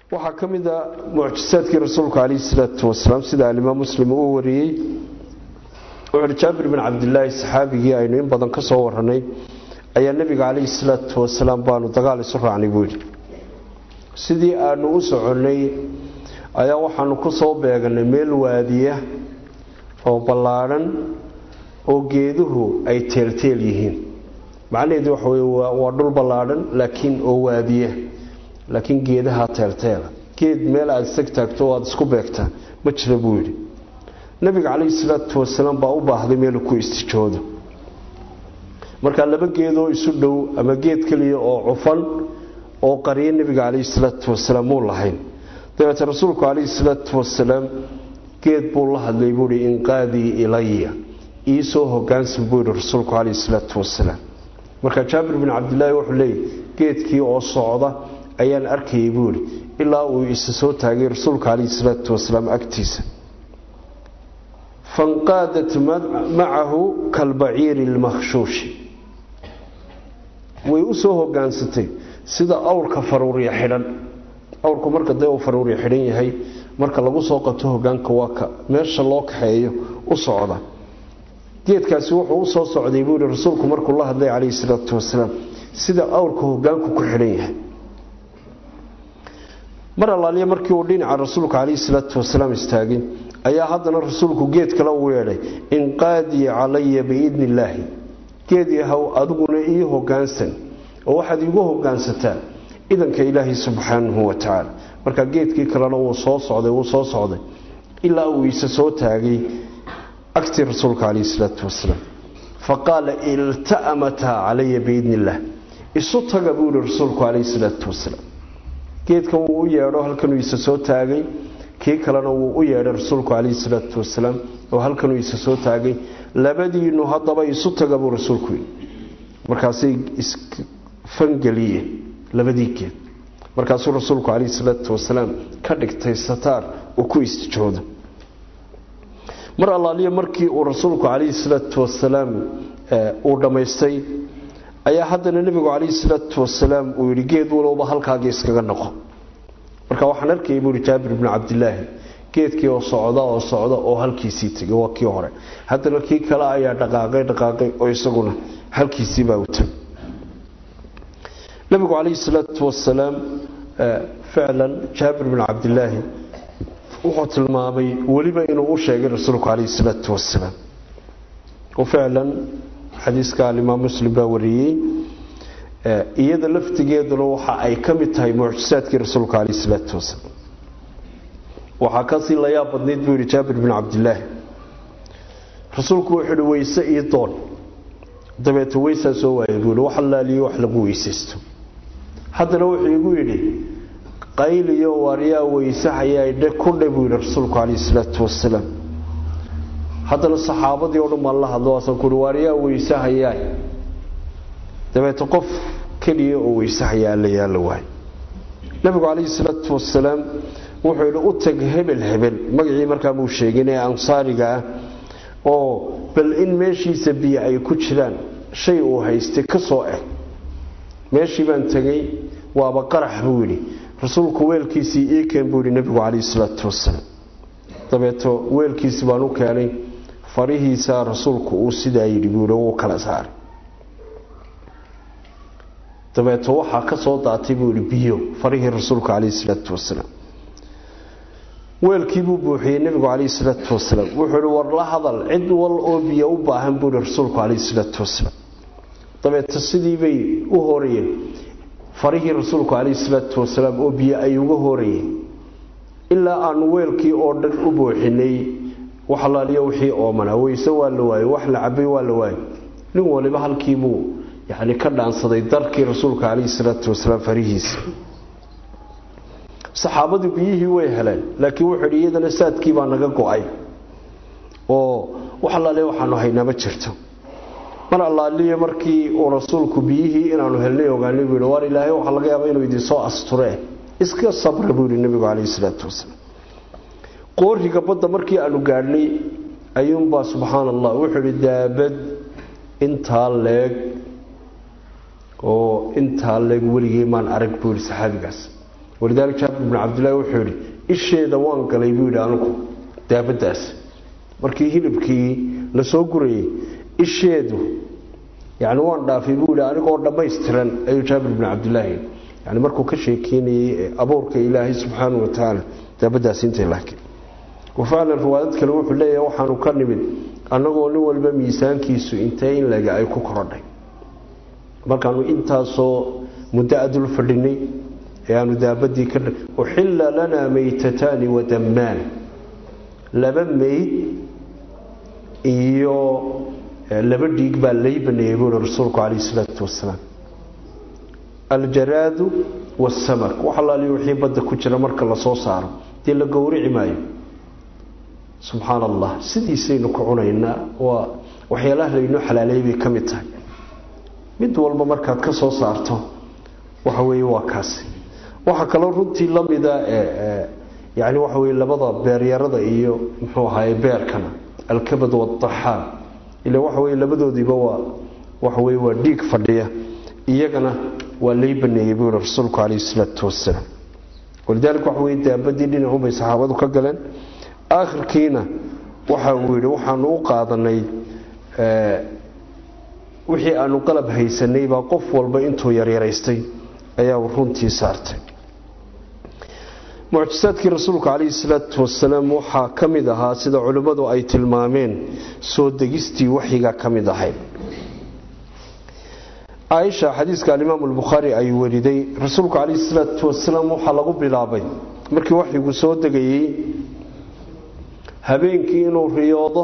waxaa ka mid a mucjisaadkii rasuulka calayhi salaatu wasalaam sida alimaam muslim uu wariyey wuxuuhi jaabir bin cabdilaahi saxaabigii aynu in badan ka soo waranay ayaa nebiga calayhi salaatu wasalaam baanu dagaal isu raacnay buu yidhi sidii aanu u soconnay ayaa waxaanu ku soo beeganay meel waadiya oo ballaadhan oo geeduhu ay teelteel yihiin macnaheedu waxa wey waa dhul ballaadhan laakiin oo waadiya laakiin geedaha teelteela geed meel aada isag taagto o aada isku beegtaa ma jira buu yidhi nabiga calayhi salaatu wasalaam baa u baahday meelu ku istijoodo markaa laba geedoo isu dhow ama geed keliya oo cufan oo qariyo nebiga calayhi salaatu wasalaam muu lahayn dabeete rasuulku calayhi salaatu wasalaam geed buu la hadlay buuhi inqaadii ilaya iisoo hogaansan buu yidhi rasuulku calayhi salaatu wasalaam markaa jaabir bin cabdilaahi wuxuu leeyay geedkii oo socda ayaan arkayay buu yidhi ilaa uu isa soo taagay rasuulka calayhi salaatu wasalaam agtiisa fanqaadat macahu kalbaciiri lmakhshuushi way u soo hogaansatay sida awrka faruurya xidhan awrku marka dee uu faruurya xidhan yahay marka lagu soo qabto hogaanka waa ka meesha loo kaxeeyo u socda geedkaasi wuxuu u soo socday buu yihi rasuulku markuu la hadlay calayhi salaatu wasalaam sida awrka hogaanku ku xidhan yahay mar allaaliya markii uu dhinaca rasuulka calayhi salaatu wasalaam istaagay ayaa haddana rasuulku geed kale uu yeedhay inqaadii calaya biidni illaahi geed yahow adiguna ii hogaansan oo waxaad iigu hogaansataa idanka ilaahi subxaanahu wa tacaala markaa geedkii kalena wuu soo socday wuu soo socday ilaa uu isa soo taagay agtii rasuulka calayhi salaatu wasalaam faqaala ilta'amataa calaya biidni illaah isu taga buu yihi rasuulku calayhi salaatu wasalaam geedkan wuu u yeedho halkanuu isa soo taagay kii kalena wuu u yeedhay rasuulku calayhi salaatu wasalaam oo halkanuu isa soo taagay labadiinu haddaba isu taga buu rasuulku yidhi markaasay isfangeliyeen labadii geed markaasuu rasuulku calayhi salaatu wasalaam ka dhigtay sataar uu ku istijoodo mar allaaliya markii uu rasuulku calayhi salaatu wasalaam uu dhammaystay ayaa haddana nebigu calayhi salaatu wasalaam uu yidhi geed walowba halkaagii iskaga noqo marka waxaan arkayay buuhi jaabir bnu cabdilaahi geedkii oo socda oo socda oo halkiisii tegay waa kii hore haddana kii kale ayaa dhaqaaqay dhaqaaqay oo isaguna halkiisiibaa u tagay nebigu calayhi salaatu wasalaam ficlan jaabir bnu cabdilaahi wuxuu tilmaamay weliba inuu u sheegay rasuulku calayhi salaatu wasalaam oo ficlan xadiiska alimaam muslim baa wariyey iyada laftigeeduna waxa ay ka mid tahay mucjisaadkii rasuulka calayhi salaatu wasalaam waxaa kasii la yaab badnayd buu yidhi jaabir bin cabdilaahi rasuulku wuxuu yihi weyse ii doon dabeete weysaa soo waayay buu yihi wax allaaliyo wax lagu weysaysto haddana wuxuu igu yidhi qayliyo waaryaa weysahayaa dhe ku dhe buu yidhi rasuulku calayhi salaatu wasalaam haddana saxaabadii o dhan baan la hadlo waasan kuhi waaryaa weysahayaa dabeete qof keliya oo weysahayaa alla yaalla waay nabigu calayhi salaatu wasalaam wuxuu yidhi u tag hebel hebel magacii markaa muu sheegin ee ansaariga ah oo bal in meeshiisa biyo ay ku jiraan shay uu haystay ka soo eg meeshii baan tegey waaba qarax buu yidhi rasuulku weelkiisii ii keen buu yidhi nebigu calayhi salaatu wasalaam dabeeto weelkiisii baan u keenay farihiisaa rasuulku uu sidaa yidhi buu yidhi wuu kala saaray dabeeto waxaa ka soo daatay buu yidhi biyo farihii rasuulku calayhi salaatu wasalaam weelkii buu buuxiyey nebigu calayhi salaatu wasalaam wuxuu ihi war la hadal cid wal oo biyo u baahan buu ihi rasuulku calayhi salaatu wasalaam dabeeto sidii bay u horayeen farihii rasuulku calayhi salaatu wasalaam oo biyo ay uga horayeen ilaa aanu weelkii oo dhan u buuxinay wax alaaliyo wixii oomanaa weyse waa la waayey wax la cabay waa la waayey nin waliba halkiibuu yani ka dhaansaday darkii rasuulka calayhi salaatu wasalaam farihiisa saxaabadu biyihii way heleen laakiin wuxuu yidhi iyadana saadkii baa naga go-ay oo wax allaale waxaanu haynaa ma jirto mar allaaliya markii uu rasuulku biyihii inaanu helnay ogaanay buu yidhi waar ilaahay waxaa laga yaaba inuu idinsoo asturee iska sabra buu yidhi nebigu calayhi salaatu wasalaam qooriga badda markii aanu gaadhnay ayuunbaa subxaana allah wuxuu yidhi daabad intaa leeg oo intaa leeg weligii maan arag buu yidhi saxaabigaas walidaalika jaabir bn cabdillahi wuxuu yidhi isheeda waan galay buu yidhi anigu daabadaas markii hilibkii la soo gurayay isheedu yani waan dhaafay buu yidhi anigoo dhammaystiran ayuu jaabir bn cabdillaahi yani markuu ka sheekeynayay abuurka ilaahay subxaanau watacaala daabadaas intay laakiin wafaclan riwaayad kale wuxuu leeyahay waxaanu ka nimid annagoo nin walba miisaankiisu intee in lega ay ku korodhay markaanu intaasoo muddo adul fadhinay ee aanu daabadii ka uxilla lanaa maytataani wadammaan laba meyd iyo laba dhiig baa lay baneeyey buuri rasuulku calayhi salaatu wasalaam aljaraadu wasamak wax allaaliyo wixii badda ku jira marka lasoo saaro dee la gowrici maayo subxaan allah sidiisaynu ku cunaynaa waa waxyaalaha laynoo xalaaleeyay bay ka mid tahay mid walba markaad ka soo saarto waxa weeye waa kaasi waxaa kaloo runtii la mida yani waxa weye labada beeryarada iyo muxuu ahaye beerkana alkabad waadaxaan ila waxa weye labadoodiiba waa waxa weye waa dhiig fadhiya iyagana waa lay baneeyey buu yihi rasuulku calayhi salaatu wasalaam walidaalika waxa weye daabadii dhinacunbay saxaabadu ka galeen aakhirkiina waxa uu yidhi waxaanu u qaadanay wixii aanu qalab haysanay baa qof walba intuu yaryaraystay ayaa runtii saartay mucjisaadkii rasuulka calayhi salaatu wasalaam waxaa ka mid ahaa sida culimmadu ay tilmaameen soo degistii waxyiga ka mid ahayd caaisha xadiiska alimaamu albukhaari ay weriday rasuulku calayhi salaatu wasalaam waxaa lagu bilaabay markii waxyigu soo degayey habeenkii inuu riyoodo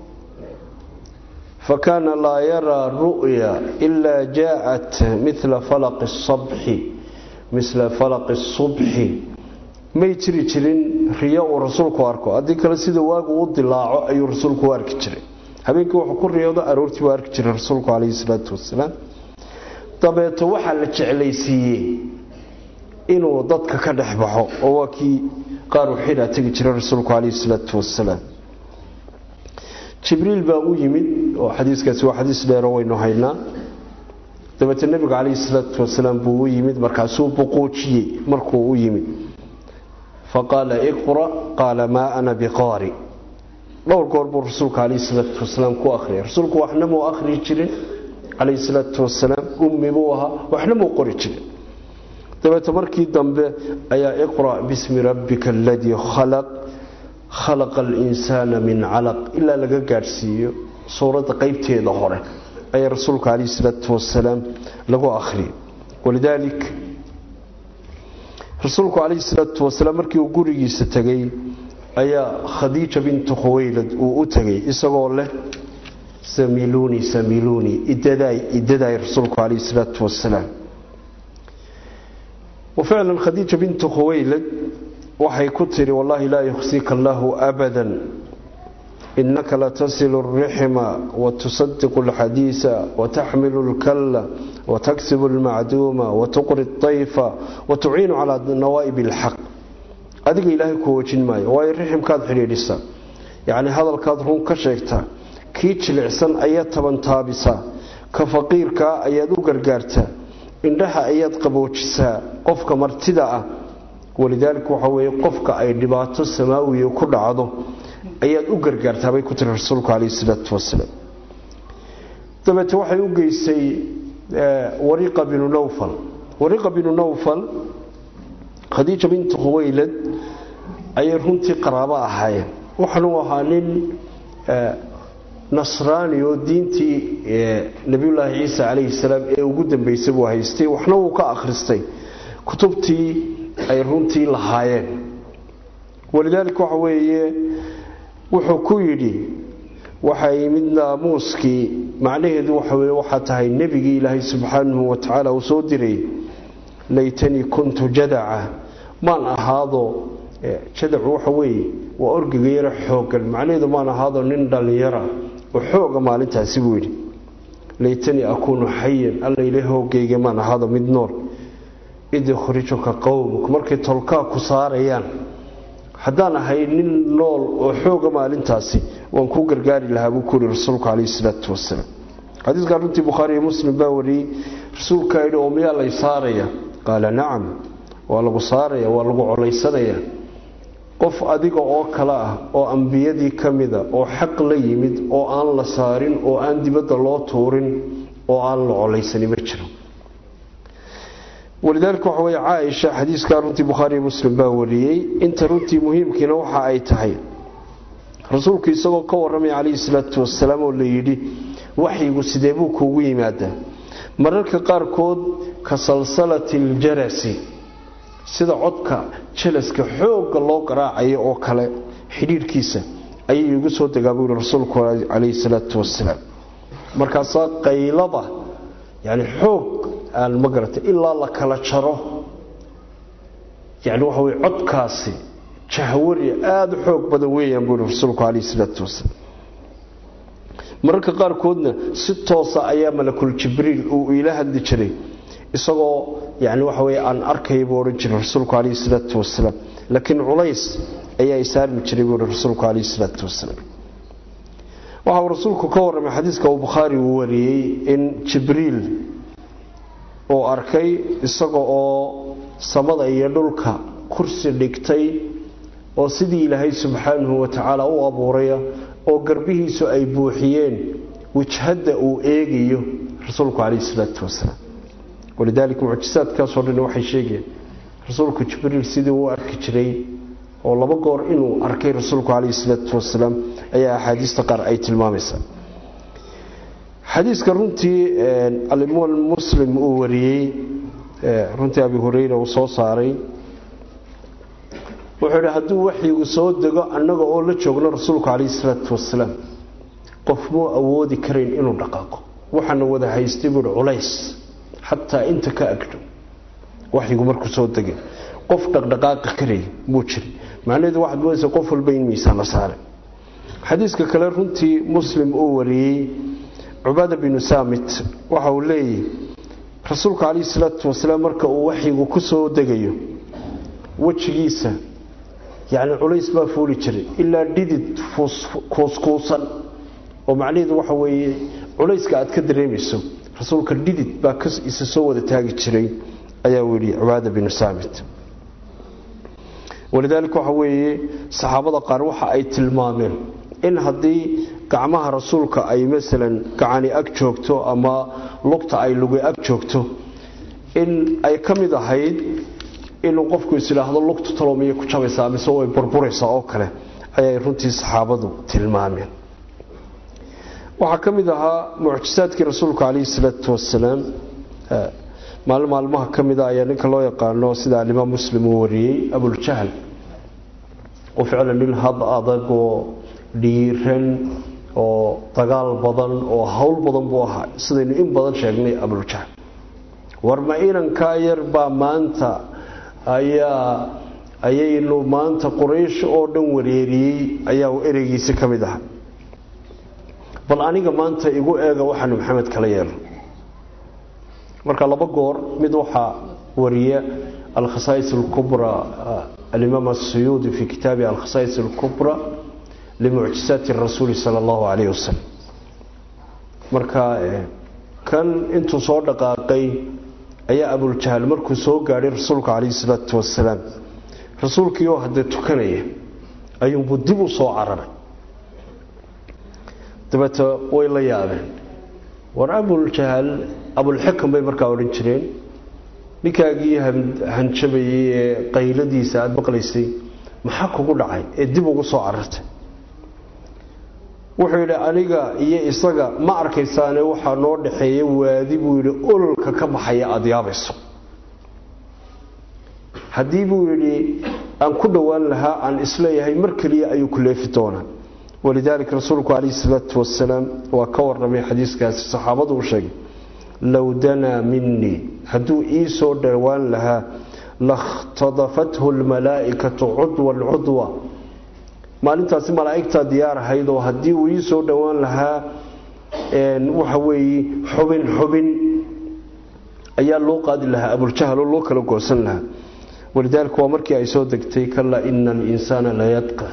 fakaana laa yaraa ru'ya ilaa jaaءat mila falaqi sabxi misla falaqi subxi may jiri jirin riyo uu rasuulku arko haddii kale sida waagu u dilaaco ayuu rasuulku u arki jiray habeenkii wuxuu ku riyoodo aroortii u arki jiray rasuulku calayhi salaatu wasalaam dabeeto waxaa la jeclaysiiyey inuu dadka ka dhex baxo oo waa kii qaar u xidhaa tegi jiray rasuulku calayhi salaatu wasalaam jibriil baa u yimid oo xadiiskaasi waa xadiis dheero waynu haynaa dabeete nebiga calayhi salaatu wasalaam buu u yimid markaasuu buquujiyey markuu u yimid faqaala iqra' qaala maa ana biqaari dhowr goor buu rasuulka calayhi salaatu wasalaam ku akhriyay rasuulku waxna muu akhriyi jirin calayhi salaatu wasalaam ummi buu ahaa waxna muu qori jirin dabeete markii dambe ayaa iqra' bismi rabbika aladii khalaq khalaqa alinsaana min calaq ilaa laga gaadhsiiyo suuradda qeybteeda hore ayaa rasuulka calayhi salaatu wasalaam lagu akhriyay walidaalik rasuulku calayhi salaatu wasalaam markii uu gurigiisa tegay ayaa khadiija bintu khuwaylad uu u tegay isagoo leh samiluuni samiluuni idadaay idadaay rasuulku calayhi salaatu wasalaam وفعلا خديجة بنت خويلد waxay ku tiri wallahi laa yukhsika allahu abadan innaka latasilu alrixma watusadiqu alxadiisa wataxmilu alkalla wataksibu almacduuma watuqri اطayfa watuciinu calaa nawaa'ib اlxaq adiga ilaahay ku wejin maayo waayo riximkaad xidhiidhisaa yacni hadalkaad run ka sheegtaa kii jilicsan ayaad tabantaabisaa ka faqiirkaa ayaad u gargaartaa indhaha ayaad qaboojisaa qofka martida ah walidaalika waxa weeye qofka ay dhibaato samaawiya ku dhacdo ayaad u gargaartaa bay ku tiri rasuulku calayhi salaatu wasalaam dabeete waxay u geysay wariqa binu nawfal wariqa binu nawfal khadiija bintu khuwaylad ayay runtii qaraabo ahaayeen waxaanuu ahaa nin nasraani oo diintii nebiyullaahi ciisa calayhi salaam ee ugu dambeysay buu haystay waxna wuu ka akhristay kutubtii ay runtii lahaayeen walidaalika waxa weeye wuxuu ku yidhi waxaa yimid naamuuskii macnaheedu waxa weye waxaa tahay nebigii ilaahay subxaanahu wa tacaala uu soo diray laytanii kuntu jadaca maan ahaado jadacu waxa weeye waa orgiga yaro xoogan macnaheedu maan ahaado nin dhallinyara oo xooga maalintaasi buu yidhi laytanii akuunu xayan alla ila hoogayga maan ahaado mid nool id yukhrijuka qowmuk markay tolkaa ku saarayaan haddaan ahay nin nool oo xooga maalintaasi waan kuu gargaari lahaa buu kuuri rasuulku calayhi salaatu wasalaam xadiiskaa runtii bukhaari iyo muslim baa wariyey rasuulkaa yidhi oo miyaa lay saaraya qaala nacam waa lagu saaraya waa lagu colaysanaya qof adiga oo kale ah oo ambiyadii ka mida oo xaq la yimid oo aan la saarin oo aan dibadda loo tuurin oo aan la colaysani ma jiro walidaalika waxa weye caaisha xadiiskaa runtii bukhaariiyo muslim baa wariyey inta runtii muhiimkiina waxa ay tahay rasuulku isagoo ka warramaya calayhi salaatu wasalaam oo la yidhi waxyigu sidee buu kuugu yimaadaa mararka qaarkood ka salsalati aljarasi sida codka jalaska xoogga loo garaacayo oo kale xidhiirhkiisa ayay igu soo degaa buu yihi rasuulku calayhi salaatu wasalaam markaasaa qaylada yani xoog aan ma garatay ilaa la kala jaro yani waxa weye codkaasi jahwari aada u xoog badan weeyaan buu yihi rasuulku calayhi salaatu wasalaam mararka qaarkoodna si toosa ayaa malakul jibriil uu iila hadli jiray isagoo yani waxa weye aan arkaya buu odhan jiray rasuulku calayhi salaatu wasalaam laakiin culays ayaa isaarmi jiray buu yihi rasuulku calayhi salaatu wasalaam waxa uu rasuulku ka warramay xadiiska uu bukhaari uu wariyey in jibriil uu arkay isaga oo samada iyo dhulka kursi dhigtay oo sidii ilaahay subxaanahu watacaala u abuuraya oo garbihiisu ay buuxiyeen wajhadda uu eegayo rasuulku calayhi salaatu wasalaam walidaalika mucjisaadkaasoo dhan waxay sheegayeen rasuulku jibriil sidii uu arki jiray oo laba goor inuu arkay rasuulku calayhi salaatu wasalaam ayaa axaadiista qaar ay tilmaamaysaa xadiiska runtii alimaam muslim uu wariyey runtii abi hureyra uu soo saaray wuxuu yidhi hadduu waxyigu soo dego annaga oo la joogno rasuulku calayhi salaatu wasalaam qof muu awoodi karayn inuu dhaqaaqo waxaana wada haystay buuhi culays xataa inta ka agdho waxyigu markuu soo degay qof dhaqdhaqaaqi karaya muu jiray macnaheedu waxaad moodaysa qof walba in miisaan la saaray xadiiska kale runtii muslim uu wariyey cubaada binu saamit waxa uu leeyahy rasuulku calayhi salaatu wasalaam marka uu waxyigu ku soo degayo wejigiisa yacni culays baa fuuli jiray ilaa dhidid kuuskuusan oo macnaheedu waxa weeye culayska aad ka dareemayso rasuulka dhidid baa isa soo wada taagi jiray ayaa uu yidhi cubaada binu saamit walidaalika waxa weeye saxaabada qaar waxa ay tilmaameen in haddii gacmaha rasuulka ay masalan gacani ag joogto ama lugta ay lugi ag joogto in ay ka mid ahayd inuu qofku isidhaahdo lugtu talomiyay ku jabaysaa mise way burburaysaa oo kale ayay runtii saxaabadu tilmaameen waxaa ka mid ahaa mucjisaadkii rasuulka calayhi salaatu wasalaam maalin maalmaha ka mida ayaa ninka loo yaqaano sida alimaam muslim uu wariyey abuljahl oo ficlan nin had adag oo dhiiran oo dagaal badan oo hawl badan buu ahaa sidaynu in badan sheegnay abuljahl war ma inankaa yar baa maanta ayaa ayaynu maanta quraysh oo dhan wareeriyey ayaa ereygiisi ka mid aha bal aniga maanta igu eega waxaanu maxamed kala yeelo marka laba goor mid waxaa wariya alkhasaais alkubra alimaam asuyuudi fi kitaabi alkhasaais alkubra limucjisaati rasuuli sala allahu calayhi wasalam marka kan intuu soo dhaqaaqay ayaa abuljahl markuu soo gaadhay rasuulka calayhi salaatu wasalaam rasuulkii oo haddee tukanaya ayuunbuu dib u soo cararay dabeete way la yaabeen war abuljahl abulxikam bay markaa odhan jireen ninkaagii hanjabayay ee qayladiisa aada maqlaysay maxaa kugu dhacay ee dib ugu soo carartay wuxuu yidhi aniga iyo isaga ma arkaysaane waxaa noo dhaxeeya waadi buu yidhi ololka ka baxaya aada yaabayso haddii buu yidhi aan ku dhowaan lahaa aan isleeyahay mar keliya ayuu ku leefi doonaa walidaalika rasuulku calayhi salaatu wasalaam waa ka warramay xadiiskaasi saxaabadu u sheegay low danaa minii hadduu ii soo dhowaan lahaa lakhtadafathu lmalaa'ikatu cudwan cudwa maalintaasi malaa'igtaa diyaar ahayd oo haddii uu ii soo dhowaan lahaa waxa weeye xubin xubin ayaa loo qaadi lahaa abuljahl oo loo kala goosan lahaa walidaalika waa markii ay soo degtay kalaa ina alinsaana layadqa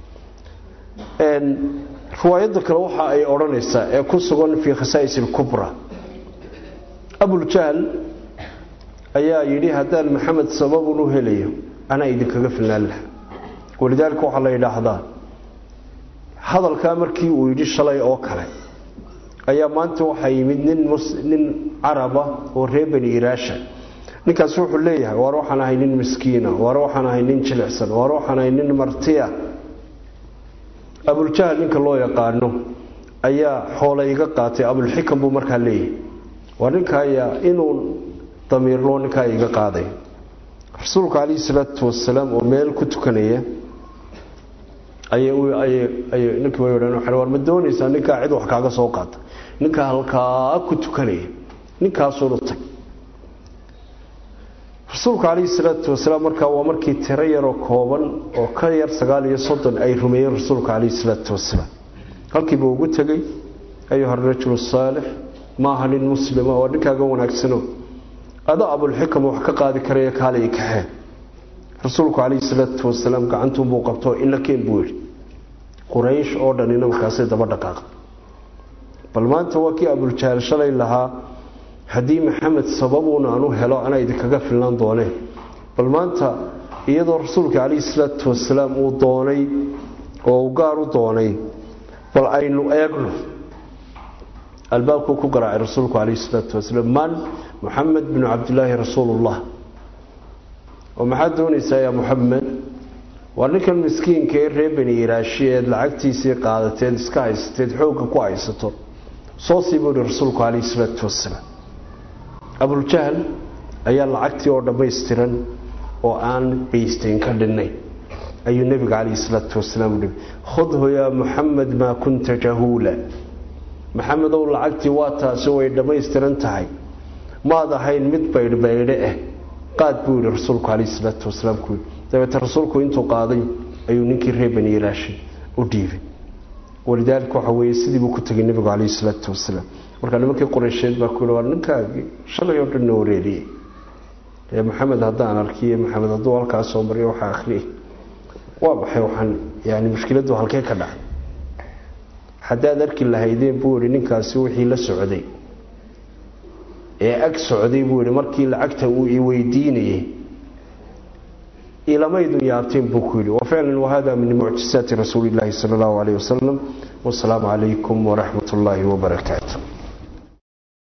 riwaayadda kale waxa ay odhanaysaa ee ku sugan fii khasaa'is alkubra abuljahl ayaa yidhi haddaan maxamed sababun u helayo anaa idinkaga filnaan laha walidaalika waxaa la yidhaahdaa hadalkaa markii uu yidhi shalay oo kale ayaa maanta waxaa yimid nin nin caraba oo reer bani iraasha ninkaas wuxuu leeyahay waar waxaan ahay nin miskiina waar waxaan ahay nin jilicsan waar waxaan ahay nin martiya abuljahl ninka loo yaqaano ayaa xoole iga qaatay abulxikam buu markaa leeyahay waa ninkaaya inuu damiirloo ninkaa iga qaaday rasuulku calayhi salaatu wasalaam oo meel ku tukanaya ayay ninkii way odhan war ma doonaysaa ninkaa cid wax kaaga soo qaata ninkaa halkaa ku tukanaya ninkaasuunu tag rasuulku calayhi salaatu wasalaam markaa waa markii tiro yaroo kooban oo ka yar sagaal iyo soddon ay rumeeyeen rasuulka calayhi salaatu wasalaam halkiiba ugu tegey ayuha rajulu saalix maaha nin muslima oo ninkaaga wanaagsano ada abulxikam wax ka qaadi karaya kaalay kaxeen rasuulku calayhi salaatu wasalaam gacantuunbuu qabtoo ila keen buu yidhi quraysh oo dhanina markaasay daba dhaqaaqa bal maanta waa kii abuljahl shalay lahaa haddii maxamed sababuun aan u helo anaa idinkaga filnaan dooneen bal maanta iyadoo rasuulka calayhi salaatu wasalaam uu doonay oo uu gaar u doonay bal aynu eegno albaabkuu ku garaacay rasuulku calayhi salaatu wasalaam man muxamed binu cabdilaahi rasuulullah oo maxaad doonaysaa yaa muxamed waa ninkan miskiinka ee reer bani iraashi eed lacagtiisii qaadateed iska haysateed xoogga ku haysato soo sii buu ihi rasuulku calayhi salaatu wasalaam abuljahl ayaa lacagtii oo dhammaystiran oo aan baysteyn ka dhinnayn ayuu nebiga calayhi salaatu wasalaam uhi khudhu yaa muxamed maa kunta jahuula maxamedow lacagtii waa taasi way dhammaystiran tahay maad ahayn mid baydhbaydhe ah qaad buu yidhi rasuulku calayhi salaatu wasalaam ku yidhi dabeete rasuulku intuu qaaday ayuu ninkii reer bani ilaashay u dhiibay walidaalika waxa weeye sidii buu ku tegay nebigu calayhi salaatu wasalaam markaa nimankii qoraysheed baa ku yidhi waa ninkaagii shalay oo dhan na wareeriyey ee maxamed haddaan arkiye maxamed hadduu halkaas soo mariyo waxaa akhriyay waa maxay waxaan yani mushkiladdu halkee ka dhacay haddaad arki lahaydeen buu yihi ninkaasi wixii la socday ee ag socday buu yihi markii lacagta uu i weydiinayay ilamaydun yaabteen buu ku yidhi wafaclan wahada min mucjisaati rasuuli illaahi sala allahu calayh wasalam wasalaamu calaykum waraxmat ullaahi wabarakaatu